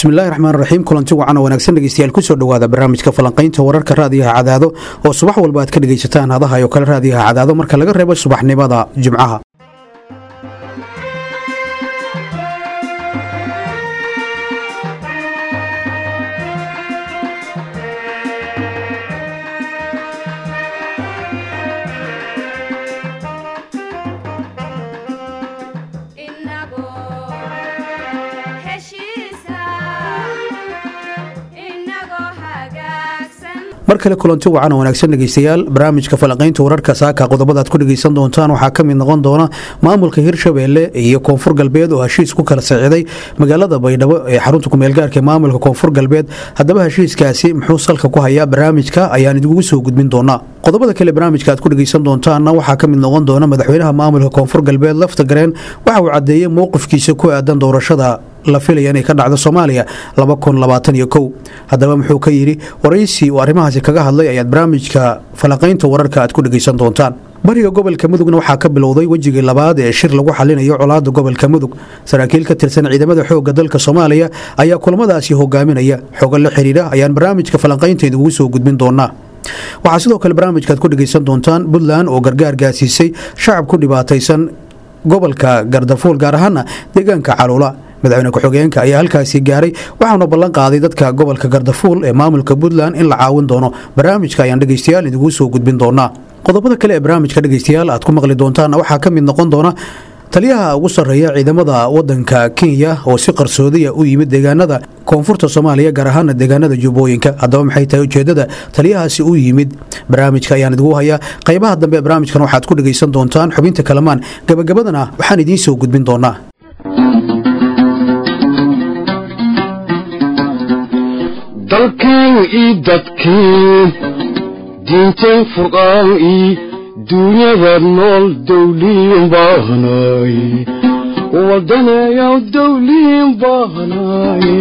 bismillahi raxmaan raxiim kulanti wacan oo wanaagsan dhegeystayaal kusoo dhowaada barnaamijka falanqaynta wararka raadiyaha cadaado oo subax walba aad ka dhegaysataan hadaha oo kale raadiyaha cadaado marka laga reebo subaxnimada jimcaha mar kale kulanti wacan oo wanaagsan dhegeystayaal barnaamijka falanqaynta wararka saaka qodobada aad ku dhegeysan doontaan waxaa ka mid noqon doona maamulka hirshabeelle iyo koonfur galbeed oo heshiis ku kala siciday magaalada baydhabo ee xarunta kumeelgaarka ee maamulka koonfur galbeed haddaba heshiiskaasi muxuu salka ku hayaa barnaamijka ayaan idinkugu soo gudbin doonaa qodobada kale barnaamijka aad ku dhegeysan doontaanna waxaa ka mid noqon doona madaxweynaha maamulka koonfur galbeed lafta gareen waxa uu cadeeyey mowqifkiisa ku aadan doorashada la filaya inay ka dhacdo soomaaliya haddaba muxuu ka yidhi waraysi uu arrimahaasi kaga hadlay ayaad barnaamijka falanqaynta wararka aad ku dhegeysan doontaan bariga gobolka mudugna waxaa ka bilowday wejigii labaad ee shir lagu xalinayo colaada gobolka mudug saraakiil ka tirsan ciidamada xoogga dalka soomaaliya ayaa kulamadaasi hogaaminaya xogo la xiriira ayaan barnaamijka falanqaynta idigu soo gudbin doonaa waxaa sidoo kale barnaamijkaad ku dhegeysan doontaan puntland oo gargaar gaasiisay shacab ku dhibaataysan gobolka gardafuul gaar ahaana deegaanka caluula madaxweyne ku-xigeenka ayaa halkaasi gaaray waxauna ballan qaaday dadka gobolka gardafuul ee maamulka puntland in la caawin doono barnaamijka ayaan dhegeystayaal idigu soo gudbin doonaa qodobada kale ee barnaamijka dhegeystayaal aad ku maqli doontaan waxaa ka mid noqon doona taliyaha ugu sarreeya ciidamada wadanka kenya oo si qarsoodiya u yimid deegaanada koonfurta soomaaliya gaar ahaana deegaanada jubbooyinka haddaba maxay tahay ujeedada taliyahaasi u yimid barnaamijka ayaan idigu hayaa qaybaha dambe ee barnaamijkan waxaad ku dhegeysan doontaan xubinta kalamaan gabagabadana waxaan idiin soo gudbin doonaa dalkeen ii dadkeen diinteen furqaan ii duunyada nool dawliin baahnaay wadaneeyaw dawliin baahnaay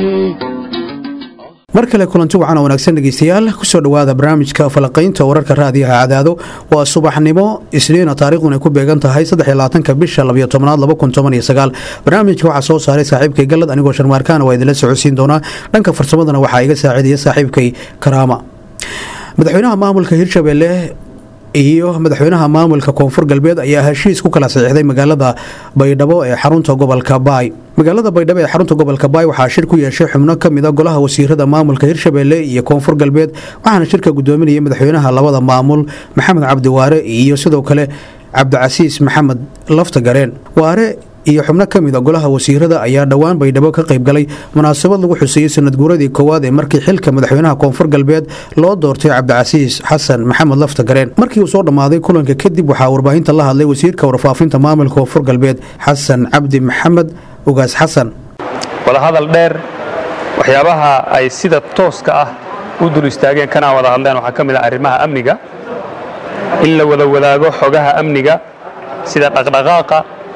mar kale kulanti wacan oo wanaagsan dhegeystayaal kusoo dhowaada barnaamijka falanqaynta wararka raadiyaha cadaado waa subaxnimo isniina taariikhdun ay ku beegan tahay ka bisha labiyo tobnaad barnaamijka waxaa soo saaray saaxiibkay gallad anigoo sharmaarkaana waa idinla socodsiin doonaa dhanka farsamadana waxaa iga saacidaya saaxiibkay karaama madaxweynaha maamulka hirshabeelle iyo madaxweynaha maamulka koonfur galbeed ayaa heshiis ku kala saxiixday magaalada baydhabo ee xarunta gobolka baay magaalada baydhabo ee xarunta gobolka baay waxaa shir ku yeeshay xubno ka mid a golaha wasiirada maamulka hirshabeelle iyo koonfur galbeed waxaana shirka gudoominayay madaxweynaha labada maamul maxamed cabdi waare iyo sidoo kale cabdicasiis maxamed lafta gareen waare iyo xubno ka mid a golaha wasiirada ayaa dhowaan baydhabo ka qaybgalay munaasabad lagu xuseeyey sanad guuradii koowaad ee markii xilka madaxweynaha koonfur galbeed loo doortay cabdicasiis xasan maxamed lafta gareen markii uu soo dhammaaday kulanka kadib waxaa warbaahinta la hadlay wasiirka warfaafinta maamulka koonfur galbeed xasan cabdi maxamed ugaas xasan wadahadal dheer waxyaabaha ay sida tooska ah u dul istaageen kana wada hadleen waxaa ka mid ah arrimaha amniga in la wada wadaago xogaha amniga sida dhaqdhaqaaqa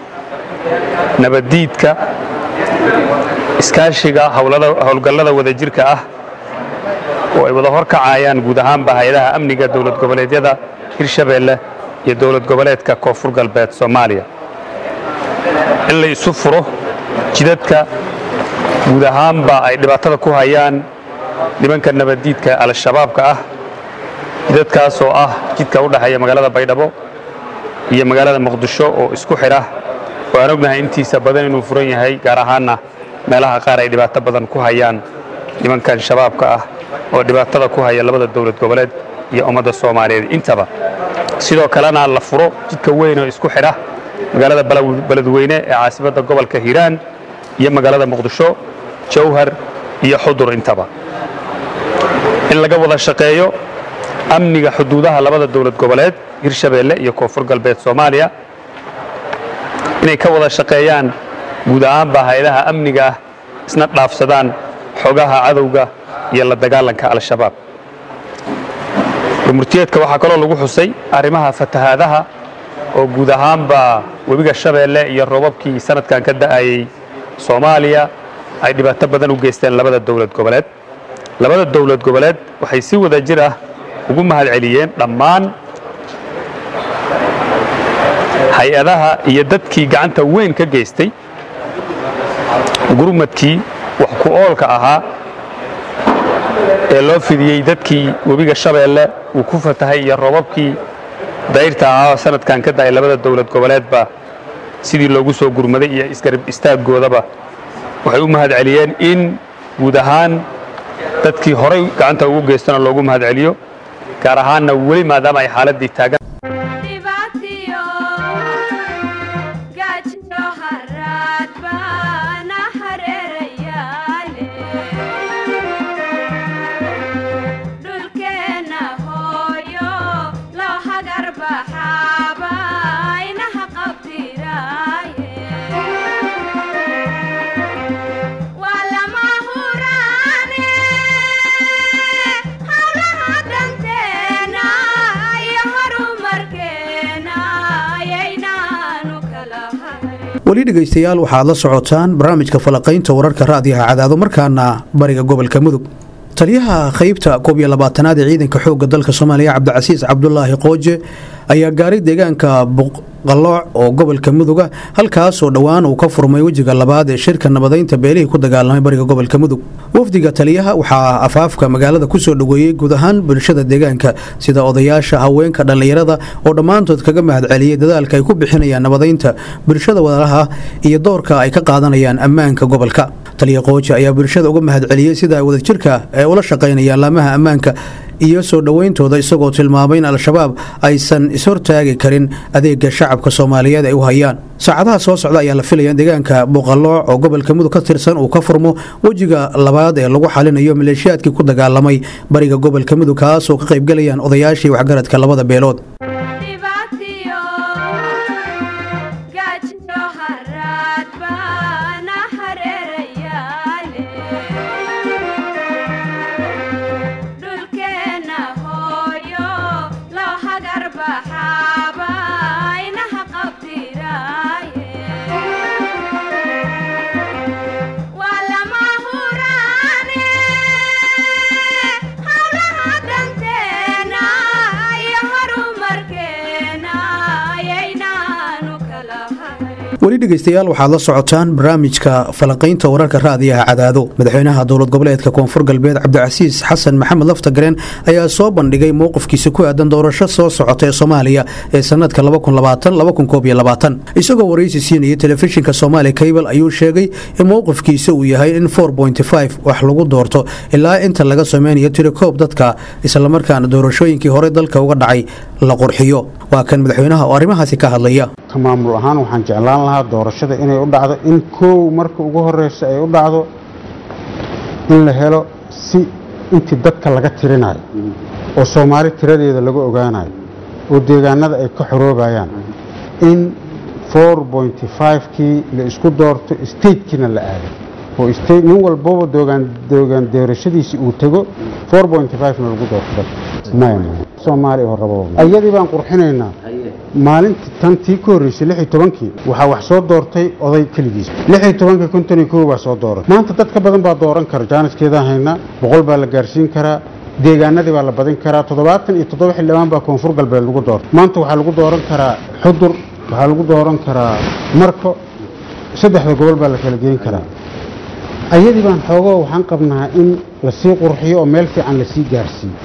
nabaddiidka iskaashiga howlgallada wadajirka ah oo ay wada horkacayaan guud ahaanba hay-adaha amniga dowlad goboleedyada hirshabeelle iyo dowlad goboleedka koonfur galbeed soomaaliya in la isu furo jidadka guud ahaanba ay dhibaatada ku hayaan nimanka nabaddiidka al-shabaabka ah jidadkaas oo ah jidka u dhexeeya magaalada baydhabo iyo magaalada muqdisho oo isku xidha waan ognahay intiisa badan inuu furan yahay gaar ahaanna meelaha qaar ay dhibaato badan ku hayaan nimankan shabaabka ah oo dhibaatada ku haya labada dowlad goboleed iyo ummadda soomaaliyeed intaba sidoo kalena la furo jidka weyn oo isku xidha magaalada beledweyne ee caasimadda gobolka hiiraan iyo magaalada muqdisho jawhar iyo xudur intaba in laga wada shaqeeyo amniga xuduudaha labada dowlad goboleed hirshabeelle iyo koonfur galbeed soomaaliya inay ka wada shaqeeyaan guud ahaanba hay-adaha amniga ah isna dhaafsadaan xogaha cadowga iyo la dagaalanka al-shabaab gumurtiyeedka waxaa kaloo lagu xusay arrimaha fatahaadaha oo guud ahaanba webiga shabeelle iyo roobabkii sanadkan ka da'ayey soomaaliya ay dhibaato badan u geysteen labada dowlad goboleed labada dowlad goboleed waxay si wada jir ah ugu mahad celiyeen dhammaan hay-adaha iyo dadkii gacanta weyn ka geystay gurmadkii wax ku oolka ahaa ee loo fidiyey dadkii webiga shabeelle uu ku fatahay iyo robabkii dayrta ahaa oo sanadkan ka da'ay labada dowlad goboleedba sidii loogu soo gurmaday iyo isgarab istaaggoodaba waxay u mahad celiyeen in guud ahaan dadkii horay gacanta ugu geystana loogu mahad celiyo gaar ahaanna weli maadaama ay xaaladdii taagan weli dhegaystayaal waxaad la socotaan barnaamijka falaqaynta wararka raadiyaha cadaado markaana bariga gobolka mudug taliyaha qaybta koob iyo labaatanaad ee ciidanka xoogga dalka soomaaliya cabdicasiis cabdulaahi qooje ayaa gaaray deegaanka buqalooc oo gobolka muduga halkaasoo dhowaan uu ka furmay wejiga labaad ee shirka nabadaynta beelihii ku dagaalamay bariga gobolka mudug wafdiga taliyaha waxaa afaafka magaalada kusoo dhoweeyey guud ahaan bulshada deegaanka sida odayaasha haweenka dhallinyarada oo dhammaantood kaga mahad celiyey dadaalka ay ku bixinayaan nabadaynta bulshada walaalaha iyo doorka ay ka qaadanayaan ammaanka gobolka taliya qooje ayaa bulshada uga mahad celiyey sida wadajirka ee ula shaqaynayaan laamaha ammaanka iyo soo dhowayntooda isagoo tilmaamay in al-shabaab aysan ishortaagi karin adeega shacabka soomaaliyeed ay u hayaan saacadaha soo socda ayaa la filaya in deegaanka buqalooc oo gobolka mudug ka tirsan uu ka furmo wejiga labaad ee lagu xalinayo maleeshiyaadkii ku dagaalamay bariga gobolka mudug kaasoo ka qaybgalayaan odayaashii waxgaradka labada beelood weli dhegaystayaal waxaad la socotaan barnaamijka falanqaynta wararka raadiyaha cadaado madaxweynaha dowlad goboleedka koonfur galbeed cabdicasiis xasan maxamed laftagareen ayaa soo bandhigay mowqifkiisa ku aadan doorasho soo socota ee soomaaliya ee sanadka isagoo waraysi siinayay telefishinka soomaali kaybal ayuu sheegay in mowqifkiisa uu yahay in wax lagu doorto ilaa inta laga sameynayo tirikoob dadka islamarkaana doorashooyinkii hore dalka uga dhacay la qurxiyo waa kan madaxweynaha oo arrimahaasi ka hadlaya maamul ahaan waxaan jeclaan lahaa doorashada inay u dhacdo in koow marka ugu horeysa ay u dhacdo in la helo si intii dadka laga tirinayo oo soomaali tiradeeda laga ogaanayo oo deegaanada ay ka xoroobayaan in kii la isku doorto statekiina la aado oo nin walbaba doogaan doorashadiisii uu tego na lagu doorto soomaaliya oo rabo ayadii baan qurxinaynaa maalintii tan tii ka horreysay lix iyo tobankii waxaa wax soo doortay oday keligiis lix iyo tobankii konton iyo kow baa soo dooratay maanta dad ka badan baa dooran kara jaaniskeedaan haynaa boqol baa la gaarsiin karaa deegaanadii baa la badin karaa toddobaatan iyo toddoba xildhibaan baa koonfur galbeed lagu doortay maanta waxaa lagu dooran karaa xudur waxaa lagu dooran karaa marko saddexda gobol baa la kala geyn karaa ayadii baan xoogoo waxaan qabnaa in lasii qurxiyo oo meel fiican lasii gaarsiiyo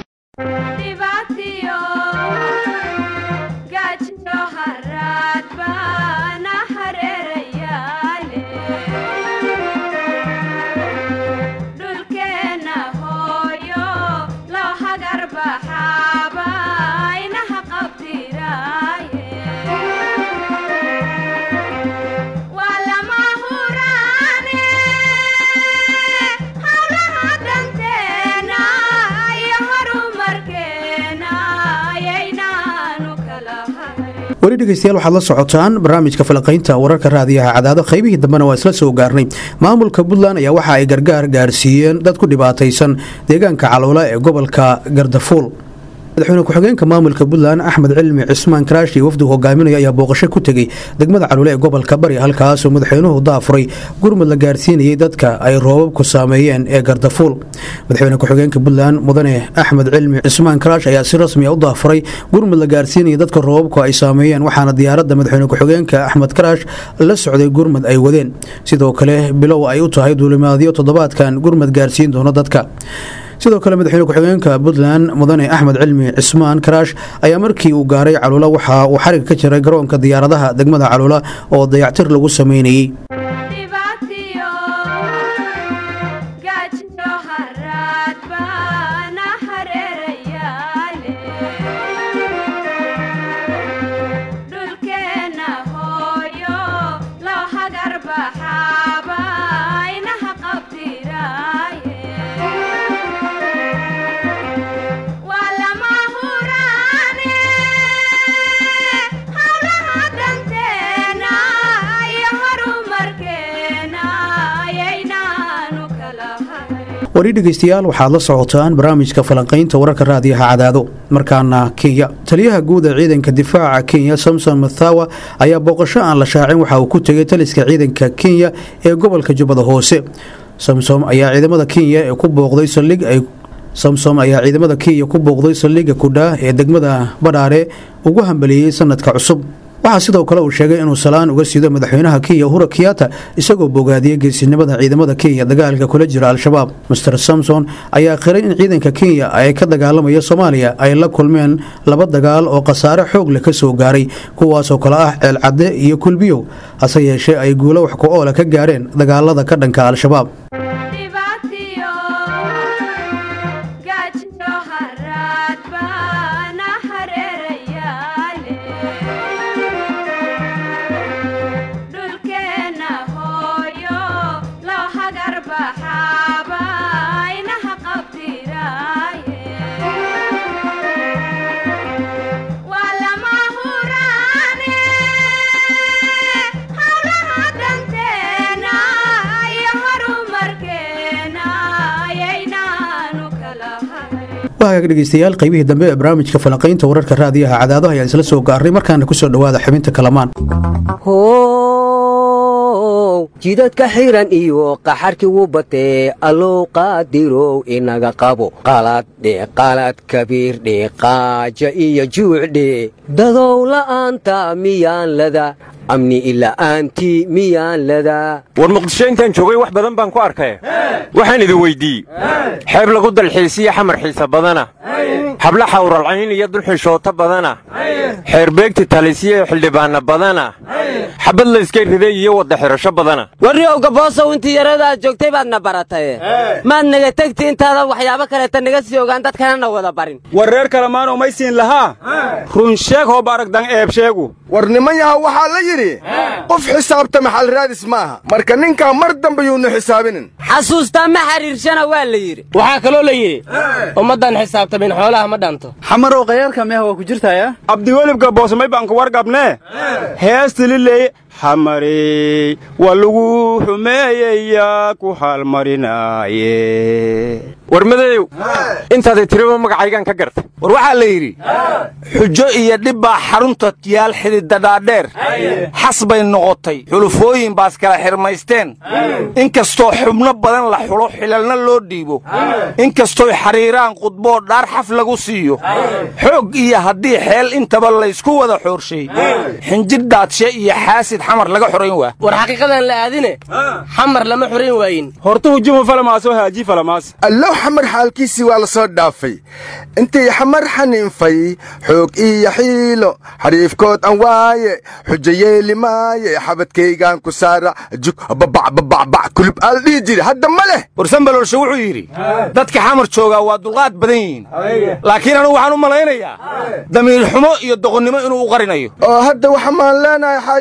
weli dhegeystayaal waxaad la socotaan barnaamijka falaqaynta wararka raadiyaha cadaado qaybihii dambena waa isla soo gaarnay maamulka puntland ayaa waxa ay gargaar gaarsiiyeen dad ku dhibaataysan deegaanka caloola ee gobolka gardafuul madaxweyne ku-xigeenka maamulka puntland axmed cilmi cismaan karaash iyo wafdigu hogaaminaya ayaa booqasho ku tegey degmada caluule ee gobolka bari halkaasoo madaxweynuhu daafuray gurmud la gaarsiinayay dadka ay roobabku saameeyeen ee gardafuul madaxweyne ku-xigeenka puntland mudane axmed cilmi cismaan karaash ayaa si rasmi a u daafuray gurmud la gaarsiinayay dadka roobabku ay saameeyeen waxaana diyaaradda madaxweyne ku-xigeenka axmed karaash la socday gurmud ay wadeen sidoo kale bilow ay u tahay duulimaadyo toddobaadkan gurmud gaarsiin doono dadka sidoo kale madaxweyne ku-xigeenka puntland mudane axmed cilmi cismaan karaash ayaa markii uu gaaray caluula waxa uu xariga ka jiray garoonka diyaaradaha degmada caluula oo dayactir lagu sameynayey wari dhegeystayaal waxaad la socotaan barnaamijka falanqaynta wararka raadiyaha cadaado markaana kenya taliyaha guud ee ciidanka difaaca kenya samson mathawa ayaa booqasho aan la shaacin waxa uu ku tegay taliska ciidanka kenya ee gobolka jubbada hoose samsom ayaa ciidamada kenya ee ku booqday saldhig ay samsom ayaa ciidamada kenya ku booqday saldhigga kudhaa ee degmada badhaare ugu hambalieyey sanadka cusub waxaa sidoo kale uu sheegay inuu salaan uga siido madaxweynaha kenya uhura kiyata isagoo bogaadiyey geesinimada ciidamada kenya dagaalka kula jira al-shabaab master samson ayaa qiray in ciidanka kenya ay ka dagaalamaya soomaaliya ay la kulmeen laba dagaal oo khasaare xoog leh ka soo gaaray kuwaasoo kale ah ceelcadde iyo kulbiyow hase yeeshee ay guulo wax ku oola ka gaareen dagaalada ka dhanka al-shabaab waagaag dhegeystayaal qaybihii dambe ee barnaamijka falanqaynta wararka raadiyaha cadaadaha ayaan isla soo gaarnay markaana ku soo dhowaada xubinta kalamaan jidadka xiran iyo qaxarkii wuu batee allow qaadirow inaga qabo qaladhe qalad kabiirdhe qaaja iyo juucdhe dadow la'aanta miyaan lada amni ila'aantii miyaan ladaa war muqdisho intaan joogay wax badan baan ku arkay waxaan idin weyddiiye xeeb lagu dalxiisiya xamar xiisa badana habla xawralcayn iyo dulxishoota badana xeerbeegti talisiya xildhibaanna badana xabad layska riday iyo wadda xidhasho badana warriow gaboosow intii yaradaad joogtay baadna barataye maad naga tegti intaadan waxyaabo kaleeta naga sii ogaan dadkanana wada barin war reer kalemaanoo may siin lahaa run sheeg hoob aragdan eeb sheegu war niman yaha waxaa la yidhi qof xisaabta maxal raadis maaha marka ninkaa mar dambe yuunu xisaabinin xasuustaa ma xiriirshana waa la yidhi waxaa kaloo la yidhi ummaddan xisaabtamin xoolaha ma dhanto xamarow khayaarka meeh waa ku jirtaya abdiwelibka boosamay baan ku wargabnee heestililey xamarey waa lagu xumeeyayaa ku haalmarinaaye war madeeyow intaaday tiriba magacaygaan ka gartay war waxaa la yidhi xujo iyo dhib baa xarunta yaal xididadhaadheer xas bay noqotay xulufooyin baas kala xirmaysteen inkastoo xubno badan la xulo xilalna loo dhiibo inkastooy xariiraan qudboo dhaar xaf lagu siiyo xoog iyo haddii xeel intaba laysku wada xoorshay xinjir daadshe iyo xaasid xamar laga xorayn waa war xaqiiqadan la aadine xamar lama xorayn waayin horta hujumu falamaasoo haaji falamaas allow xamar xaalkiisii waa la soo dhaafay intii xamar xaniinfay xoog iyo xiilo xariifkood aan waaye xujo yeeli maaye xabadkaygaan ku saara jug babacbabacbac kulub aal dhihi jiri hadda ma leh warsanbalolshe wuxuu yidhi dadka xamar joogaa waa dulqaad badan yihiin laakiin anugu waxaan u malaynayaa damiir xumo iyo doqonnimo inuu u qarinayo oo hadda waxamaan leenahay xaaji macows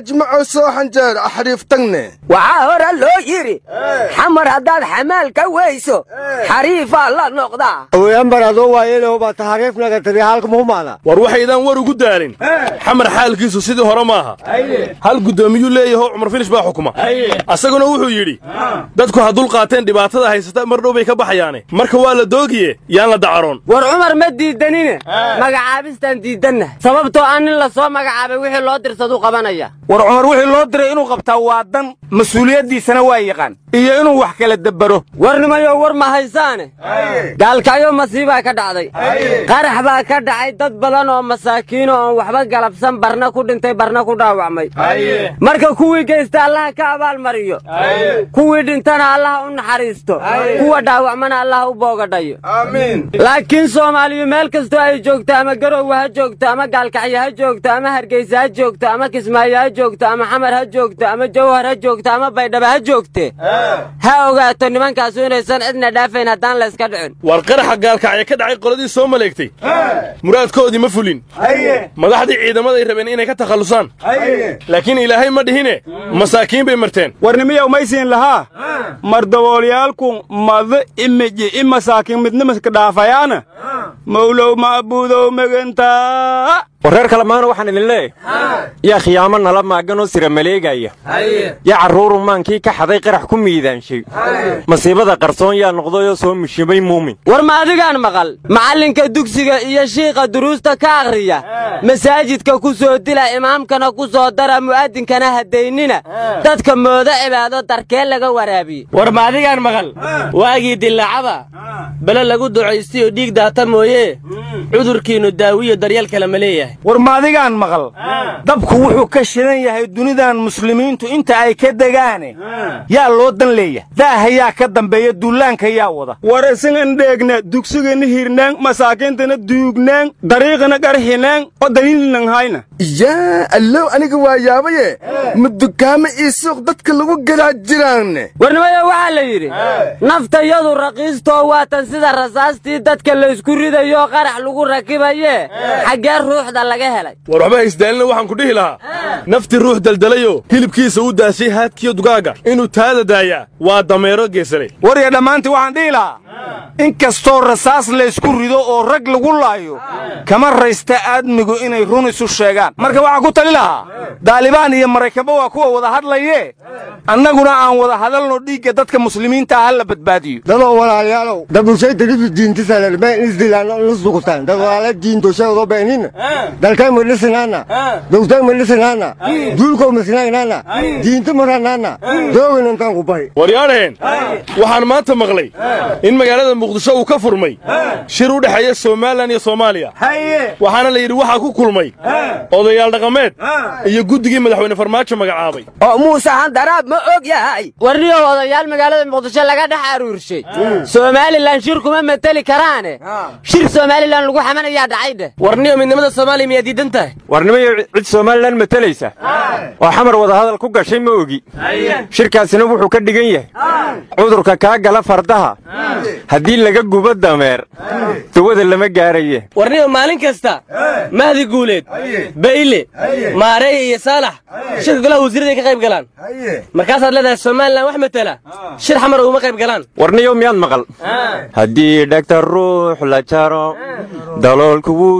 soo xanjeer axriif tagne waxaa hore loo yidhi xamar haddaad xamaal ka weyso xariifaa la noqdaa awoyanbar adoo waayeelehobaa taxariifnaga tiri halka muhumaada war waxaydaan war ugu daalin xamar xaalkiisu sidii hore maaha hal guddoomiyuu leeyaho cumar finish baa xukuma asaguna wuxuu yidhi dadku ha dul qaateen dhibaatada haysata mar dhow bay ka baxayaane marka waa la doogiye yaan la dacaroon war cumar ma diidanine magacaabistaan diidanna sababtoo ah nin la soo magacaabay wixii loo dirsadu qabanaya war cumar wixii loo diray inuu qabtaa waa dan mas-uuliyaddiisana waa yaqaan iyo inuu wax kala dabbaro warnimayo war ma haysaane gaalkacyo masiibaa ka dhacday qarax baa ka dhacay dad badan oo masaakiino oon waxba galabsan barna ku dhintay barna ku dhaawacmay marka kuwii geysta allaha ka abaalmariyo kuwii dhintana allaha u naxariisto kuwa dhaawacmana allaha u boogadhayo laakiin soomaaliyu meel kastoo ay joogto ama garowe ha joogto ama gaalkacyo ha joogto ama hargeysa ha joogto ama kismaayo ha joogto ama xamar ha joogto ama jawhar ha joogto ama baydhaba ha joogte ha ogaato nimankaasu inaysan cidna dhaafayn haddaan layska dhicin war qaraxa gaalkacya ka dhacay qoladii soo maleegtay muraadkoodii ma fulin madaxdii ciidamaday rabeen inay ka takhallusaan laakiin ilaahay ma dhihine masaakiin bay marteen warnimiyow maysiin lahaa mardaboolyaalku mada imiji i masaakiin midnimaka dhaafayaana mawlow maabuudow megentaa war reer kalemaana waxaan idin leeyahay yaa khiyaamo nala maaganoo sira maleegaya yaa carruuru maankii ka xaday qarax ku miidaanshay masiibada qarsoon yaa noqdayoo soo mishimay muumin war ma adigaan maqal macallinka dugsiga iyo shiiqa duruusta ka akhriya masaajidka ku soo dila imaamkana ku soo dara mu'adinkana hadaynina dadka moodo cibaado darkee laga waraabiye war ma adigaan maqal waagii dillaacada bele lagu ducaystay oo dhiig daata mooyee cudurkiinnu daawiyo daryeel kale ma leeyahay war maadigaan maqal dabku wuxuu ka shidan yahay dunidan muslimiintu inta ay ka degaane yaa loo dan leeyahay daaha yaa ka dambeeya duulaanka yaa wada war isingan dheegna dugsigana hirnaan masaakiintana duugnaan dariiqana qarxinaan oo daliilnan hayna yaa allow aniga waa yaabaye ma dukaamo ii suuq dadka lagu gadaa jiraanne warnimayo waxaa la yidhi naftayadu raqiistoo waatan sida rasaastii dadka laysku ridayo qarax lagu rakibaye xaggee ruuxda laga helay war waxba haysdaalina waxaan ku dhihi lahaa naftii ruux daldalayoo hilibkiisa u daashay haadkiyo dugaaga inuu taada daayaa waa dameero geesalay warya dhammaantii waxaan dhihi lahaa in kastoo rasaas laysku rido oo rag lagu laayo kama raysta aadmigu inay run isu sheegaan marka waxaan ku tali lahaa daalibaan iyo maraykanba waa kuwa wada hadlaye annaguna aan wada hadalno dhiigga dadka muslimiinta ah ha la badbaadiyo dadoo walaalayaalow dabushay darifi diintisaler been isdilaano nusdukutaan dad walaala diintosheedo beenina dalkay madhisinaana dowtay madhisinaana duulkow masinaagnaana diinta maranaana dooginantaan ku bahi waryaadheen waxaan maanta maqlay in magaalada muqdisho uu ka furmay shir u dhexeeya somalilan iyo soomaaliya waxaana la yidhi waxaa ku kulmay odayaal dhaqameed iyo guddigii madaxweyne farmaajo magacaabay oo muuse handaraab ma og yahay warniyow odayaal magaalada muqdisho laga dhex aruurshay somalilan shir kuma mateli karaane shir somalilan lagu xamanayaa dhacay dheh warniyo midnimada soomaaliya miyaa diidan tahay warnimayo cid somalilan matelaysa oo xamar wadahadal ku gashay ma ogi shirkaasina wuxuu ka dhigan yahay cudurka kaa gala fardaha haddii laga gubo dameer dawada lama gaaraye warniyo maalin kasta mahdi guuleed bayle maarey iyo saalax shirka golaha wasiirada ay ka qayb galaan markaasaad leedahay somalilan wax matela shir xamar uguma qayb galaan warniyo miyaad maqal haddii dhegta ruux la jaro daloolku wuu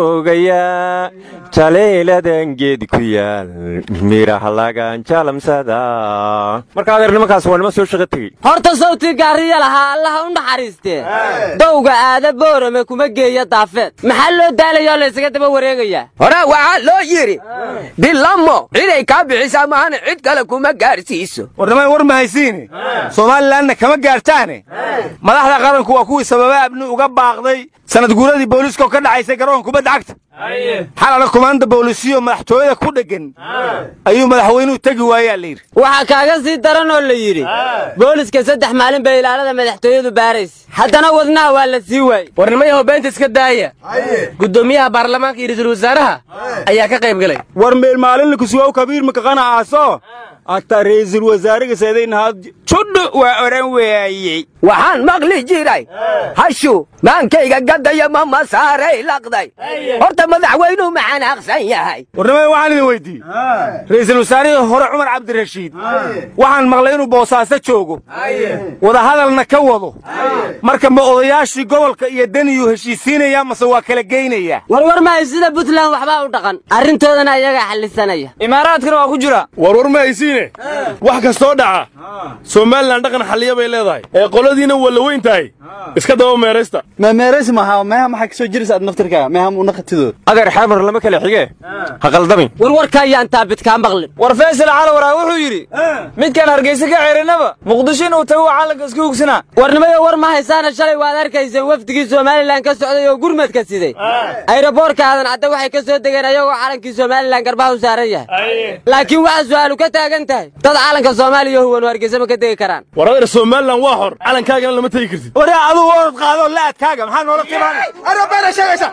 joogayaa jaleeladan geed ku yaal miraha lagan jalamsada marka adeer nimankaas waa nima soo shaqo tegey horta sawtii gaariya lahaa allaha u naxariistee dowga aada boorame kuma geeya daafeed maxaa loo daalayoo laysaga daba wareegayaa hore waxaa loo yidhi dilamo ciday kaa bixisaa maahana cid kale kuma gaarsiiso warnimay war ma haysiine somalilanna kama gaartaane madaxda qaranku waa kuwii sababa abni uga baaqday sanad guuradii booliiskoo ka dhacaysay garoonka kubadda cagta xalana kumaanda boolisiyo madaxtooyada ku dheggan ayuu madaxweynuhu tegi waayaa la yidhi waxaa kaaga sii daran oo la yidhi booliska saddex maalin bay ilaalada madaxtooyadu baaraysa haddana wadnaha waa la sii waayey warnimayahow beenta iska daaya guddoomiyaha baarlamaanka iyo ra'iisul wasaaraha ayaa ka qayb galay war meel maalinla kusugow kabiir makaqana aaso agta ra'iisul wasaariga seedaynahaad judhu waa odhan weeyey waxaan maqli jiray hashu maankayga gadaya ma masaaray laqday horta madaxweynuhu ma xanaaqsan yahay warnimada waxaan idin weydiiyey ra'iisul wasaarihii hore cumar cabdirashiid waxaan maqlay inuu boosaaso joogo wadahadalna ka wado marka ma odayaashii gobolka iyo daniyuu heshiisiinayaa mase waa kala geynayaa warwar mahay sida puntland waxbaa u dhaqan arrintoodana ayagaa xallisanaya imaaraadkana waa ku jira warwar ma haysiine wax kastoo dhaca somalilan dhaqan xalliya bay leedahay ee qoladiina waa la weyn tahay iska daba meeraysta meemeerays maha meeha maxaa kasoo jiraysa aad naftirkaa meeha muuna khatidood adeer xeemar lama kala xige ha qaldamin warwarka ayaan taabidkaa maqlin war faysal calawaraa wuxuu yidhi midkaan hargeysa ka ceerinaba muqdisho inuu tago waa calanka iska hugsanaa warnimayo war ma haysaana shalay waad arkayseen wafdigii somalilan ka socday oo gurmadka siday ayroboorka aadan cadde waxay ka soo degeen ayagoo calankii somalilan garbaha u saaran yahay laakiin waxaa su'aalu ka taagan tahay dad calanka soomaaliya huwan oo hargeysa ma ka degi karaan war adeer somalilan waa xor calankaagana lama tegi kartid waraa adugu orod qaado laadkaaga maxaa noola timaanay arabana sheegaysa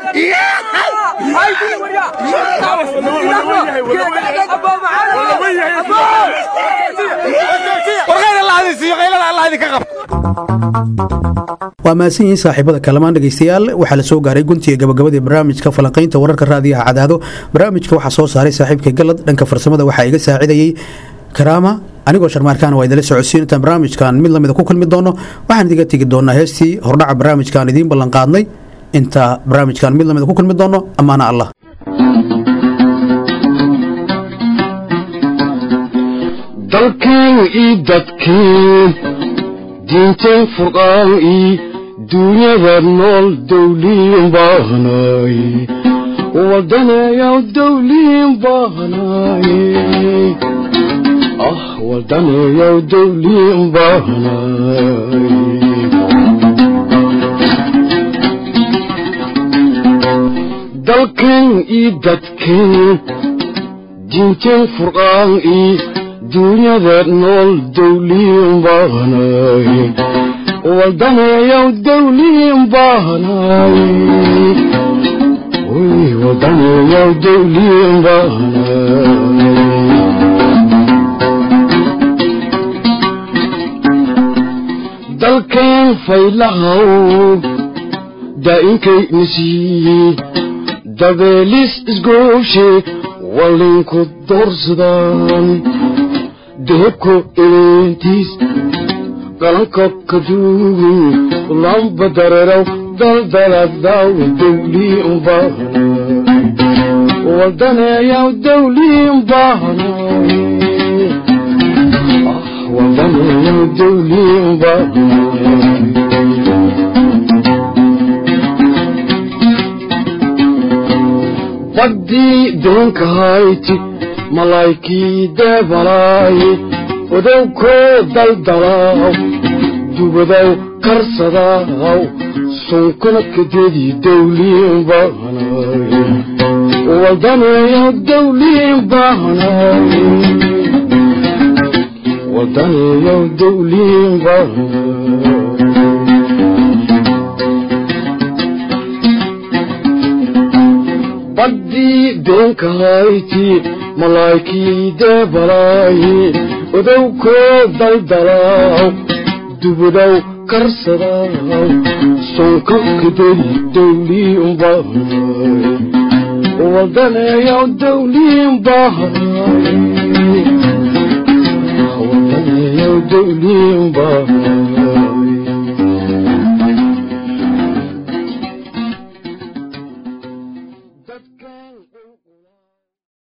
warqayna la hadisiiyo qaylada allah idinka qabto waa mahadsan yihiin saaxiibada kalamaan dhegaystayaal waxaa la soo gaaray guntiga gabagabadii barnaamijka falanqaynta wararka raadiyaha cadaado barnaamijka waxaa soo saaray saaxiibkay galad dhanka farsamada waxaa iga saacidayey karaama anigoo sharmaarkaana waa idinla socodsiin intaan barnaamijkan mid lamida ku kulmi doono waxaan idiga tegi doonaa heestii hordhaca barnaamijkaan idiin ballanqaadnay inta barnaamijkan mid lamida ku kulmi doono ammaana allah dalkeen ii dadkeen diinteen furqaan ii duunyada nool dawliin baahnay wadaneeyaw dawliin baahnay ah wadaneeyaw dawliin baahnay dalkeen ii dadkeen diinteen furqaan ii duunyada nool dawliin baahnay wadaneeyaw dawliin baahnay wy wadaneeyaw dawliin baahnay dalkeen faylahaw daa'inkay nasiiyey dabeelis isgooshe wallinku doorsadaan deebko eleentiis galanka kaduugu lamba dareeraw daldaladaw dawliin baahna wadaneeyaw dawliin baahna wadaneeyaw dawliin baahna baddii deenkahayti malaykii deebalaaye odowkoo daldalaaw dubadow karsadaaw sunkuna kadedii dawliin baahnay wadaneeyaw dawliin baahnay wadaneeyaw dawliin baahnay baddii deenkahayti malaykii deebalaaye odowkoo daldalaaw dubadow karsadaaw sonka kaderi dawliin baahnay wadaneeyaw dawliin baahnay wadaneeyaw dawliin baahnay dadkan